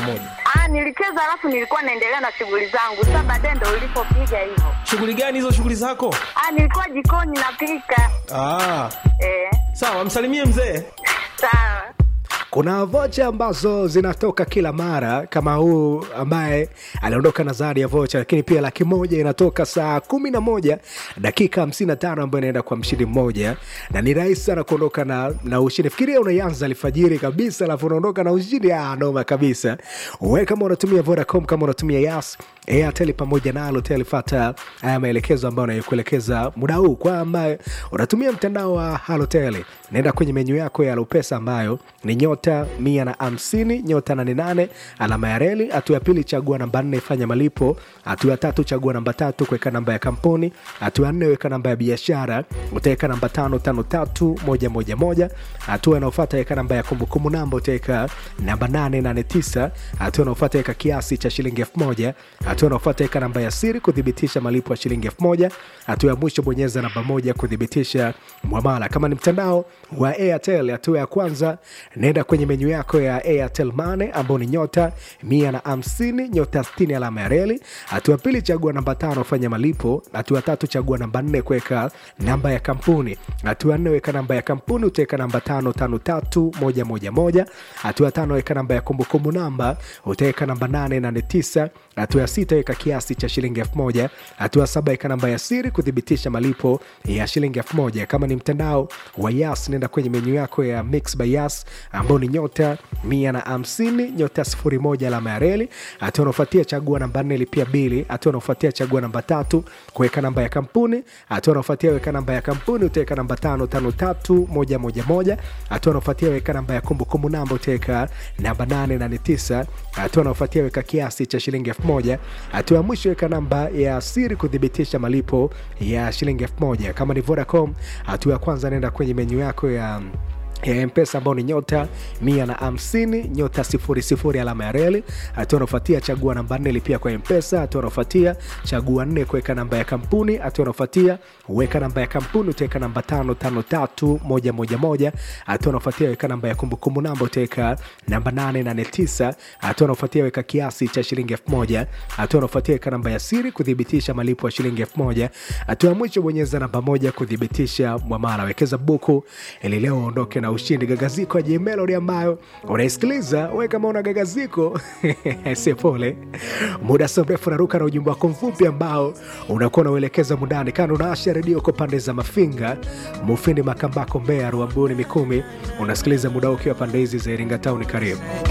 moja. Ah, nilicheza alafu nilikuwa naendelea na shughuli zangu. Sasa baadaye ndo ulipopiga hivyo. Shughuli gani hizo shughuli zako? Ah, nilikuwa jikoni napika. Ah, Eh, sawa, msalimie mzee. sawa. kuna vocha ambazo zinatoka kila mara kama huu ambaye aliondoka na zawadi ya vocha lakini pia laki moja inatoka saa kumi na moja dakika hamsini na tano ambayo inaenda kwa mshindi mmoja na ni rahisi sana kuondoka na, na ushindi fikiria unaianza alfajiri kabisa alafu unaondoka na ushindi ah, noma kabisa we kama unatumia vodacom kama unatumia yas airtel pamoja na alotel fata haya maelekezo ambayo anayokuelekeza muda huu kwa ambaye unatumia mtandao wa halotel naenda kwenye menyu yako ya lopesa ambayo ni nyota mia na hamsini nyota nane nane alama ya reli hatua ya pili chagua namba nne fanya malipo hatua ya tatu chagua namba tatu kuweka namba ya kampuni hatua ya nne weka namba ya biashara utaweka namba tano tano tatu moja moja moja hatua inaofata weka namba ya kumbukumbu namba utaweka namba nane nane tisa hatua inaofata weka kiasi cha shilingi elfu moja hatua inaofata weka namba ya siri kuthibitisha malipo ya shilingi elfu moja hatua ya mwisho bonyeza namba moja kuthibitisha mwamala kama ni mtandao wa airtel hatua ya kwanza naenda kwenye menyu yako ya airtel mane ambao ni nyota mia na hamsini nyota stini alama ya reli hatua ya pili chagua namba tano fanya malipo hatua ya tatu chagua namba nne kuweka namba ya kampuni hatua ya nne weka namba ya kampuni utaweka namba tano tano tatu moja moja moja hatua ya tano weka namba ya kumbukumbu namba utaweka namba nane nane tisa hatua ya sita weka kiasi cha shilingi elfu moja hatua ya saba weka namba ya siri kuthibitisha malipo ya shilingi elfu moja kama ni mtandao wa yas nenda kwenye menyu yako ya mix by yas ambao ni nyota mia na hamsini nyota sifuri moja alama ya reli hatua unaofuatia chagua namba nne lipia bili hatua unaofuatia chagua namba tatu kuweka namba ya kampuni hatua unaofuatia weka namba ya kampuni utaweka namba tano tano tatu moja moja moja hatua unaofuatia weka namba ya kumbukumbu namba utaweka namba nane nane tisa hatua unaofuatia weka kiasi cha shilingi elfu moja hatua ya mwisho weka namba ya siri kuthibitisha malipo ya shilingi elfu moja kama ni vodacom hatua ya kwanza naenda kwenye menyu yako ya ya mpesa ambao ni nyota mia na hamsini nyota sifuri sifuri alama ya reli hatua unaofuatia chagua namba nne lipia kwa mpesa hatua unaofuatia chagua nne kuweka namba ya kampuni hatua unaofuatia weka namba ya kampuni utaweka namba tano tano tatu moja moja moja hatua unaofuatia weka namba ya kumbukumbu namba utaweka namba nane nane tisa hatua unaofuatia weka kiasi cha shilingi elfu moja hatua unaofuatia weka namba ya siri kuthibitisha malipo ya shilingi elfu moja hatua ya mwisho bonyeza namba moja kuthibitisha mwamala wekeza buku ili leo uondoke na ushindi gagaziko ya jmelodi ambayo unaisikiliza we kama una gagaziko se pole muda so mrefu naruka na ujumbe wako mfupi ambao unakuwa unauelekeza mundani kando unaasha redio kwa pande za mafinga mufindi makambako mbea ruambuni mikumi unasikiliza muda ukiwa pande hizi za iringa tauni karibu